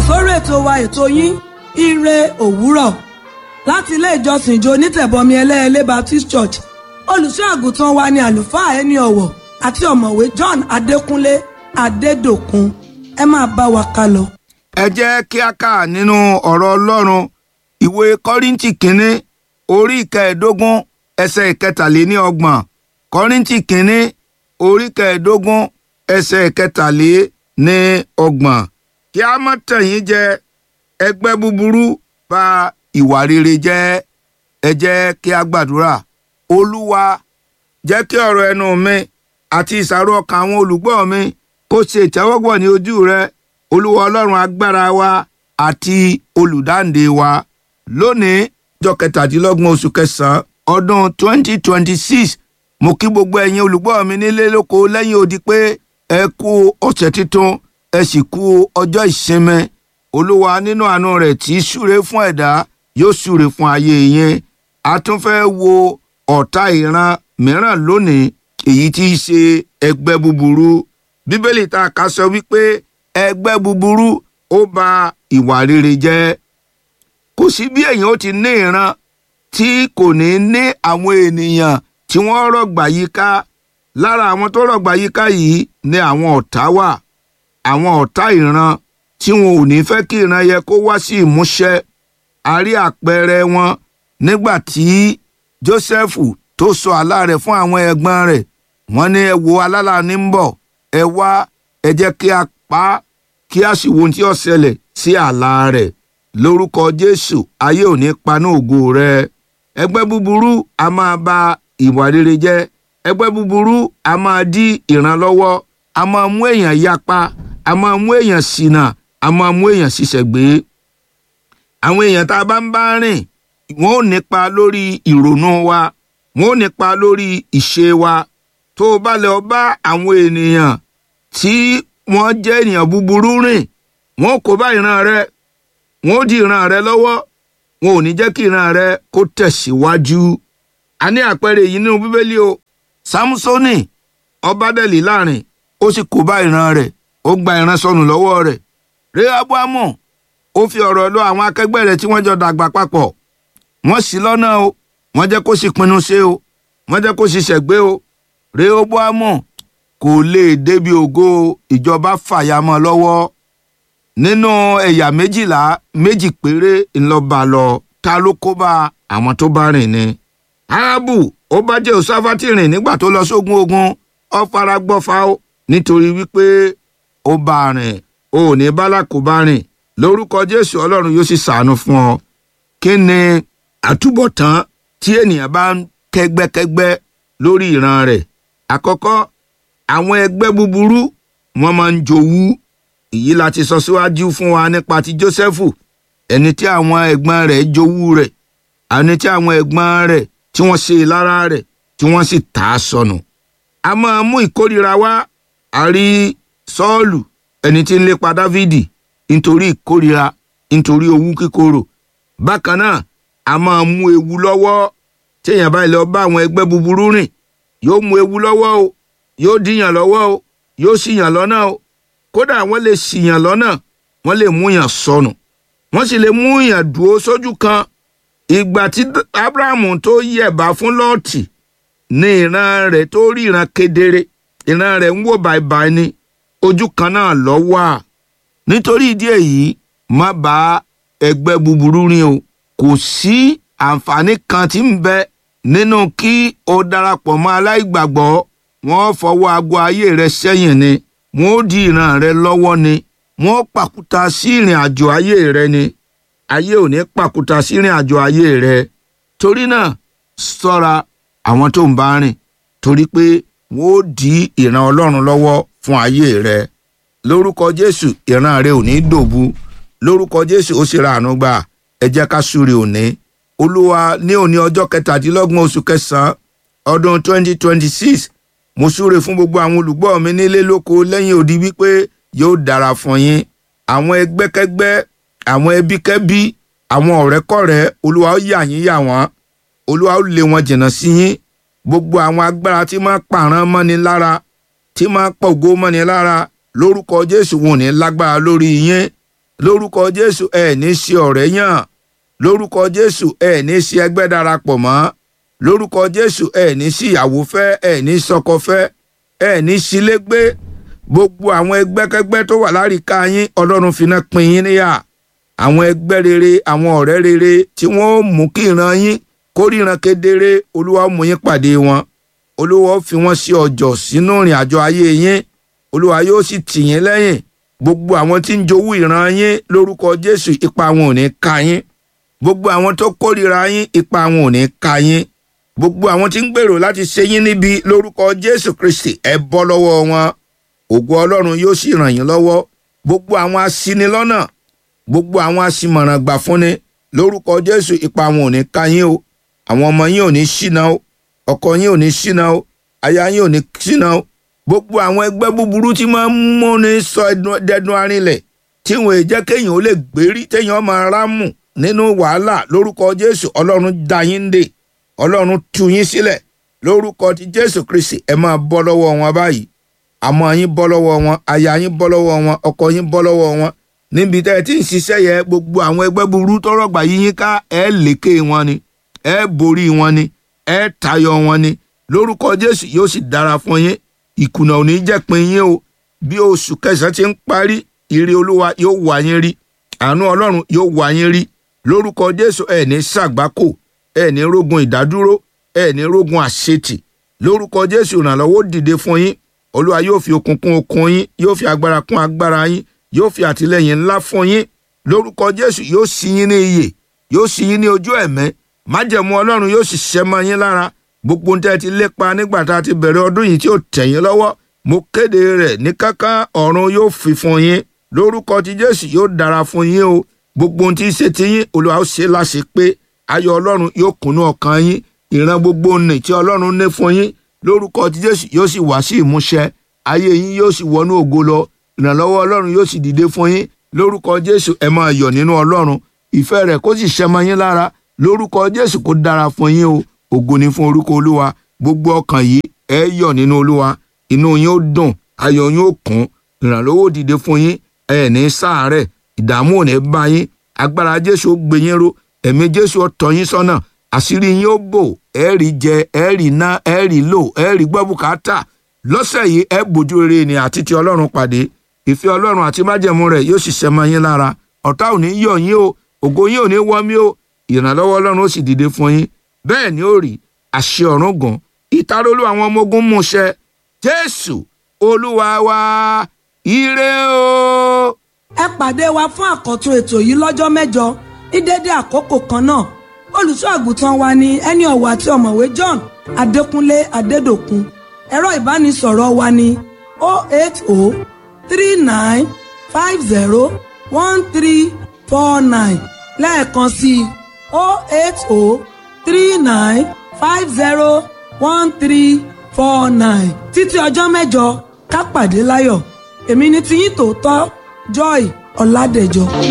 sórí ètò wa ètò yín ire òwúrọ̀ láti ilé ìjọsìn ìjọ onítẹ̀bọmi ẹlẹ́ẹ̀lẹ́ Baptist Church olùṣọ́ àgùntàn wa ni àlùfáà ẹni ọ̀wọ̀ àti ọ̀mọ̀wé John Adékúnlé Adédòkun ẹ máa bá wa ká lọ. ẹ jẹ́ kí a kà nínú ọ̀rọ̀ Ọlọ́run ìwé Kọ́ríńtì kínní orí ìkẹẹ̀ẹ́dógún ẹsẹ̀ ìkẹtàléníọgbọ̀n Kọ́ríńtì kínní orí ìkẹẹ̀ẹ́dógún ẹsẹ̀ ìkẹtàléníọgbọ̀n kí a má tàn yín jẹ ẹgbẹ́ búburú bà ìwà rere jẹ́ ẹ jẹ́ kí a gbàdúrà Olúwa jẹ́ kí ọ̀rọ̀ ẹnu mi àti ìsàrò ọkàn àwọn olùgbọ́ mi kó ṣe ìtẹ́wọ́gbọ̀ ní ojú rẹ Olúwa Ọlọ́run agbára wa àti olùdáǹdè wa lónìí ọjọ́ kẹtàdínlọ́gbọ̀n oṣù kẹsàn-án ọdún 2026 mo kí gbogbo ẹ̀yin olùgbọ́ mi nílé lóko lẹ́yìn odi pé ẹ kú ọ̀sẹ̀ tuntun ẹ sì kú ọjọ́ ìsinmi olúwa nínú àánú rẹ̀ tí í súre fún ẹ̀dá yóò súre fún ayé yín a tún fẹ́ wo ọ̀tá ìran mìíràn lónìí èyí tí í ṣe ẹgbẹ́ búburú bíbélì tá a kà sọ wípé ẹgbẹ́ búburú ó bà ìwà rere jẹ́ kò sí bí èèyàn ó ti ní ìran tí kò ní ní àwọn ènìyàn tí wọ́n rọ̀gbà yíká lára àwọn tó rọ̀gbà yíká yìí ni àwọn ọ̀tá wà àwọn ọ̀tá ìran tí wọn ò ní fẹ́ kí ìran yẹ kó wá sí ìmúṣẹ a rí àpẹẹrẹ wọn nígbà tí Jósẹ́fù tó sọ àlá rẹ̀ fún àwọn ẹ̀gbọ́n rẹ̀ wọ́n ní ẹ wo alálà ní ń bọ̀ ẹ wá ẹ jẹ́ kí a pa á kí a sì wo ohun tí ó ṣẹlẹ̀ sí àlá rẹ̀ lórúkọ Jésù ayé ò ní paná ògo rẹ̀ ẹgbẹ́ búburú a máa ba ìwà rere jẹ́ ẹgbẹ́ búburú a máa dí ìrànlọ́wọ́ a máa mú èèyàn yapa a máa mú èèyàn ṣìnà a máa mú èèyàn ṣiṣẹ́ gbé. àwọn èèyàn tá a bá ń bá rìn wọ́n ò nípa lórí ìrònú wa wọ́n ò nípa lórí ìṣe wa tó o bá lọ bá àwọn ènìyàn tí wọ́n jẹ́ ènìyàn búburú rìn wọ́n kó bá ìran rẹ wọ́n ó di ìran rẹ lọ́wọ́ wọn ò ní jẹ́ kí ìran rẹ kó tẹ̀síwájú. a ní àpẹẹrẹ yìí nínú bíbélì o Sámúsónì ọbádẹ́lì láàrin ó sì kó bá ìran rẹ̀ ó gba ìran sọnù lọ́wọ́ rẹ̀ Rehoboamu ó fi ọ̀rọ̀ lọ àwọn akẹgbẹ́ rẹ̀ tí wọ́n jọ dàgbà papọ̀ wọ́n ṣì lọ́nà o wọ́n jẹ́ kó sì pinnu ṣe o wọ́n jẹ́ kó sì ṣẹ̀gbé o Rehoboamu kò lè débi ògo ìjọba fàyàmọ́ lọ́wọ́ nínú ẹ̀yà méjìlá méjì péré ńlọba lọ ta ló kó bá àwọn tó bá rìn ni. Árábù ó bá Jèhóṣáfátì rìn nígbà tó lọ sógun ogun ó fara gbọ́fà ó nítorí wípé ó bá rìn ó ní bálákò bá rìn lórúkọ Jésù Ọlọ́run yóò sì ṣàánú fún ọ. kí ni àtúbọ̀tán tí ènìyàn bá ń kẹ́gbẹ́kẹ́gbẹ́ lórí ìran rẹ̀ àkọ́kọ́ àwọn ẹgbẹ́ búburú wọ́n máa ń jowú èyí la ti sọ síwájú fún wa nípa ti Jósẹ́fù ẹni tí àwọn ẹ̀gbọ́n rẹ̀ jowú rẹ̀ ẹni tí àwọn ẹ̀gbọ́n rẹ̀ tí wọ́n ṣe lára rẹ̀ tí wọ́n sì tà á sọnù. a máa mú ìkórira wá a rí Sọ́ọ̀lù ẹni tí ń lépa Dávìdì nítorí ìkórira nítorí owú kíkorò. bákan náà a máa mú ewu lọ́wọ́ téèyàn bá lọ bá àwọn ẹgbẹ́ búburú rìn yóò mú ewu lọ́wọ́ o yóò díyàn lọ́wọ́ o yóò ṣìyàn lọ́nà o kódà wọ́n lè ṣìyàn lọ́nà wọ́n lè mú yàn sọnù wọ́n sì lè mú yàn dúró sójú kan ìgbà tí abrahamu tó yẹ̀bá fún lọ́ọ̀tì ní ìran rẹ̀ tó rí ìran kedere ìran rẹ̀ ń wò bàìbàì ni ojú kan náà lọ wà nítorí ìdí èyí má bá ẹgbẹ́ búburú rìn o kò sí àǹfààní kan tí ń bẹ nínú kí o darapọ̀ mọ́ aláìgbàgbọ́ wọ́n fọwọ́ aago ayé rẹ sẹ́yìn ni wọn ó di ìran rẹ lọ́wọ́ ni wọn ó pàkúta sí ìrìn àjò ayé rẹ ni ayé ò ní pàkúta sí ìrìn àjò ayé rẹ torí náà ṣọ́ra àwọn tó ń bá rìn torí pé wọn ó di ìran Ọlọ́run lọ́wọ́ fún ayé rẹ lórúkọ Jésù ìran rẹ ò ní dòbu lórúkọ Jésù ó sì ra àánú gbà ẹ jẹ́ ká súre òní Olúwa ní òní ọjọ́ kẹtàdínlọ́gbọ̀n oṣù kẹsàn-án ọdún twenty twenty six mo súre fún gbogbo àwọn olùgbọ́ mi nílé lóko lẹ́yìn odi wípé yóò dára fún yín àwọn ẹgbẹ́kẹ́gbẹ́ àwọn ẹbíkẹ́bí àwọn ọ̀rẹ́kọ̀rẹ́ olúwa ó yà yín yà wọ́n olúwa ó lé wọn jìnnà sí yín gbogbo àwọn agbára tí máa pààrán mọ́ni lára tí máa pògó mọ́ni lára lórúkọ jésù wọn ò ní lágbára lórí yín lórúkọ jésù ẹ ní ṣe ọ̀rẹ́ yàn lórúkọ jésù ẹ ní ṣe ẹgbẹ́ darapọ̀ mọ́ lórúkọ jésù ẹ ní sí ìyàwó fẹ́ ẹ ní sọkọ fẹ́ ẹ ní sílé gbé gbogbo àwọn ẹgbẹ́kẹ́gbẹ́ tó wà láríká yín ọlọ́run finá pín yín níyà àwọn ẹgbẹ́ rere àwọn ọ̀rẹ́ rere tí wọ́n ó mú kí ìran yín kó ríran kedere olúwa ó mú yín pàdé wọn olúwa ó fi wọ́n sí ọjọ́ sínú ìrìn àjò ayé yín olúwa yóò sì tì yín lẹ́yìn gbogbo àwọn tí ń jowú ìran yín lórúkọ jésù ipa wọn ò ní ka yín gbogbo àwọn tó kórìíra yín ipa wọn ò ní ka yín gbogbo àwọn tí ń gbèrò láti ṣe yín níbi lórúkọ jésù kristi ẹ bọ́ lọ́wọ́ wọn ògo ọlọ́run yóò sì ràn yín lọ́wọ́ gbogbo àwọn aṣinilọ́nà gbogbo àwọn aṣimọ̀ràn gbà fúnni lórúkọ jésù ipa wọn ò ní ka yín o àwọn ọmọ yín ò ní ṣìnà o ọkọ yín ò ní ṣìnà o aya yín ò ní ṣìnà o gbogbo àwọn ẹgbẹ́ búburú tí máa ń múni sọ dẹdun arinlẹ̀ tí wọn ò jẹ́ kéèyàn ó lè gbérí téèyàn máa rámù nínú wàhálà lórúkọ jésù ọlọ́run dá yín dè ọlọ́run tú yín sílẹ̀ lórúkọ ti jésù kristi ẹ máa bọ́ lọ́wọ́ wọn báyìí àmọ́ yín bọ́ lọ́wọ́ wọn aya yín bọ́ lọ́wọ́ wọn ọkọ yín bọ́ lọ́wọ́ wọn níbi tẹ́ ẹ ti ń ṣiṣẹ́ yẹ gbogbo àwọn ẹgbẹ́ búburú tọ́rọ̀ gbà yí yín ká ẹ lékè wọn ni ẹ borí wọn ni ẹ tayọ wọn ni lórúkọ jésù yóò sì dára fún yín ìkùnà ò ní jẹ́ pin yín o bí oṣù kẹsàn-án ti ń parí ire olúwa yóò wá yín rí àánú ọlọ́run yóò wá yín rí lórúkọ jésù ẹ ní ṣàgbákò ẹ ní rógun ìdádúró ẹ ní rógun àṣetì lórúkọ jésù ìrànlọ́wọ́ dìde fún yín olúwa yóò fi okun kún okun yín yóò fi agbára kún agbára yín yóò fi àtìlẹyìn ńlá fún yín lórúkọ jésù yóò sí yín ní iyè yóò sí yín ní ojú ẹ̀mẹ́ májẹ̀mú ọlọ́run yóò sì ṣẹ́ mọ́ yín lára gbogbo ohun tẹ́ ẹ ti lépa nígbà tá a ti bẹ̀rẹ̀ ọdún yìí tí ó tẹ̀ yín lọ́wọ́ mo kéde rẹ̀ ní kánkán ọ̀run yóò fi fún yín lórúkọ ti jésù yóò dára fún yín o gbogbo ohun tí í ṣe ti yín olúwa ó ṣe láṣẹ pé ayọ̀ ọlọ́run yóò kúnnú ọkàn yín ìran gbogbo nì tí ọlọ́run ní fún yín lórúkọ ti jésù yóò sì wá sí ìmúṣẹ ayé yín yóò sì wọnú ògo lọ ìrànlọ́wọ́ ọlọ́run yóò sì dìde fún yín lórúkọ jésù ẹ máa yọ̀ nínú ọlọ́run ìfẹ́ rẹ̀ kó sì ṣẹmọ yín lára lórúkọ jésù kó dára fún yín o ògo ni fún orúkọ olúwa gbogbo ọkàn yìí ẹ yọ̀ nínú olúwa inú yín ó dùn ayọ̀ yín ó kún ìrànlọ́wọ́ dìde fún yín ẹ ní ṣàárẹ̀ ìdààmú ò ní bá yín agbára jésù ó gbé yín ró ẹ̀mí jésù ó tọ́ yín sọ́nà àṣírí yín ó bò ẹ rí jẹ ẹ rí ná ẹ rí lò ẹ rí gbọ́ bùkátà lọ́sẹ̀ yìí ẹ bójú rere ni àti ti ọlọ́run pàdé ìfẹ́ ọlọ́run àti májẹ̀mú rẹ̀ yóò sì ṣẹ mọ́ yín lára ọ̀tá ò ní yọ̀ yín o ògo yín ò ní wọ́ mí o ìrànlọ́wọ́ ọlọ́run ó sì dìde fún yín bẹ́ẹ̀ ni ó rí àṣẹ ọ̀run gùn ìtarólú àwọn ọmọ ogun mú ṣẹ jésù olúwa wa ire o. ẹ pàdé wa fún àkọ́tún ètò yìí lọ́jọ́ mẹ́jọ ní dédé àkókò kan náà olùṣọ́ àgùntàn wa ni ẹni ọ̀wọ̀ àti ọ̀mọ̀wé john adékúnlé adédòkun ẹ̀rọ ìbánisọ̀rọ̀ wa ni 08039501349 lẹ́ẹ̀kan sí i 08039501349 títí ọjọ́ mẹ́jọ ká pàdé láyọ̀ èmi ni tiyín tòótọ́ joy ọ̀làdẹ̀jọ.